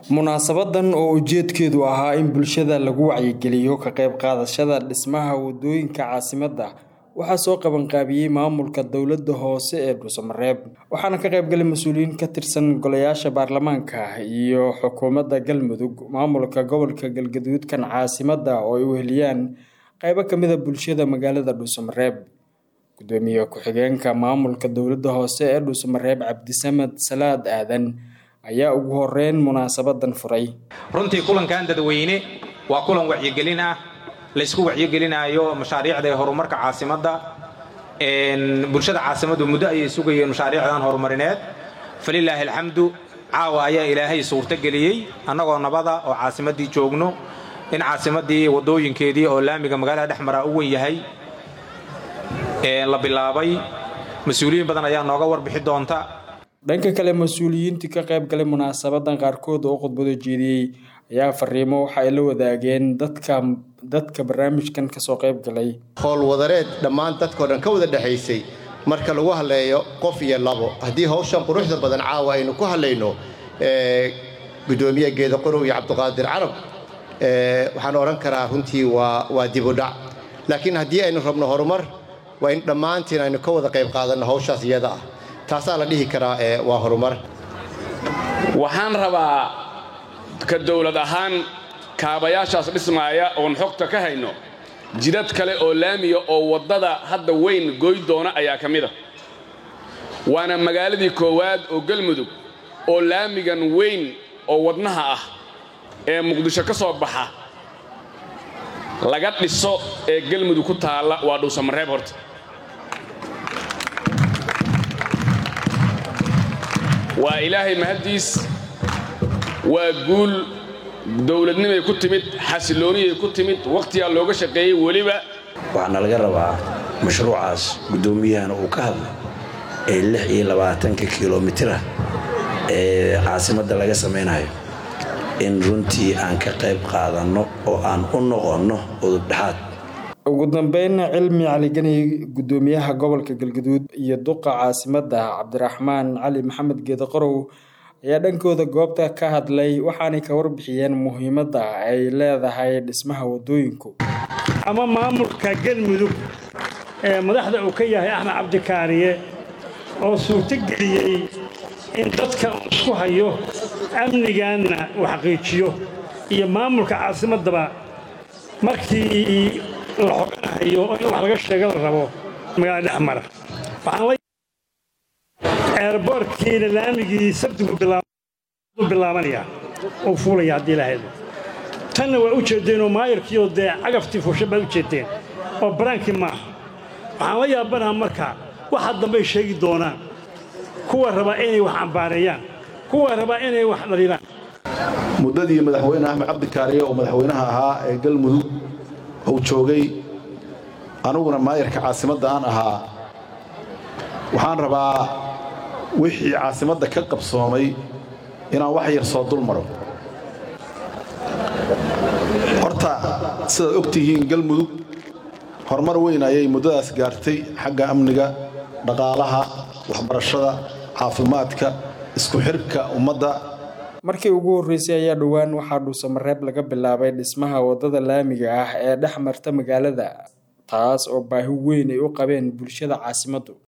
munaasabadan oo ujeedkeedu ahaa in bulshada lagu wacyigeliyo ka qayb qaadashada dhismaha wadooyinka caasimadda waxaa soo qabanqaabiyey maamulka dowladda hoose ee dhuusamareeb waxaana ka qaybgalay mas-uuliyiin ka tirsan golayaasha baarlamaanka iyo xukuumadda galmudug maamulka gobolka galgaduudkan caasimadda oo ay weheliyaan qaybo kamida bulshada magaalada dhuusamareeb gudoomiye ku-xigeenka maamulka dowladda hoose ee dhuusamareeb cabdisamed salaad aadan ayaa ugu horeyn munaasabadan furay runtii kulankan dadweyne waa kulan wacyigelin ah laysku wacyigelinaayo mashaariicda ee horumarka caasimadda bulshada caasimaddu muddo ayay sugayeen mashaariicdan horumarineed falilaahi alxamdu caawa ayaa ilaahay suurtogeliyey annagoo nabada oo caasimaddii joogno in caasimaddii waddooyinkeedii oo laamiga magaalada dhex maraa u wen yahay la bilaabay mas-uuliyiin badan ayaa nooga warbixi doonta dhanka kale mas-uuliyiintii ka qayb galay munaasabadan qaarkood oo khudbado jeediyey ayaa fariimo waxa ay la wadaageen dadka dadka barnaamijkan kasoo qayb galay howlwadareed dhammaan dadkao dhan ka wada dhexaysay marka lagu hadleeyo qof iyo labo haddii hawshan quruxda badan caawa aynu ku hadlayno gudoomiye geeda qorow iyo cabdiqaadir carab waxaan odhan karaa runtii waa dibudhac laakiin haddii aynu rabno horumar waa in dhammaantiin aynu ka wada qayb qaadanno hawshaas iyada ah taasaa la dhihi karaa waa horumar waxaan rabaa ka dawlad ahaan kaabayaashaas dhismaaya oon xogta ka hayno jidad kale oo laamiya oo waddada hadda weyn goy doona ayaa ka mida waana magaaladii koowaad oo galmudug oo laamigan weyn oo wadnaha ah ee muqdisho ka soo baxa laga dhiso ee galmudug ku taalla waa dhuusamareeb horta waa ilaahay mahaddiis waa guul dowladnimay ku timid xasilooniyay ku timid wakhtigaa looga shaqeeyey weliba waxaana laga rabaa mashruucaas guddoomiyahana uu ka hadla ee lix iyo labaatanka kilomitira ee caasimadda laga samaynayo in runtii aan ka qayb qaadanno oo aan u noqonno udubdhexaad ugu dambeyn cilmi caligani gudoomiyaha gobolka galgaduud iyo duqa caasimadda cabdiraxmaan cali maxamed geedaqorow ayaa dhankooda goobta ka hadlay waxaanay ka warbixiyeen muhiimadda ay leedahay dhismaha wadooyinku ama maamulka galmudug ee madaxda uu ka yahay axmed cabdikaariye oo suurtogeliyey in dadka uu isku hayo amnigaanna uu xaqiijiyo iyo maamulka caasimaddaba markii la xoganahayo in wax laga sheega la rabo magaalada dhex mara eerboorkiina laamigii sabtigu bilaabanaya oo fuulaya haddii lahaydba tanna waa u jeeddeenoo maayarkiioo dee cagaftii fuusha baad u jeeddeen oo baraankii maaha waxaan la yaabanaha marka waxa dambay sheegi doonaan kuwa rabaa inay wax cambaareeyaan kuwa rabaa inay wax dhaliilaan muddadii madaxweyne axmed cabdikaariye oo madaxweynaha ahaa ee galmudug uu joogay aniguna maayarka caasimadda aan ahaa waxaan rabaa wixii caasimadda ka qabsoomay inaan wax yar soo dul maro horta sidaad og tihiin galmudug horumar weyn ayay muddadaas gaartay xagga amniga dhaqaalaha waxbarashada caafimaadka isku xirka ummadda markii ugu horreysay ayaa dhowaan waxaa dhuusamareeb laga bilaabay dhismaha waddada laamiga ah ee dhex marta magaalada taas oo baahi weyn ay u qabeen bulshada caasimaddu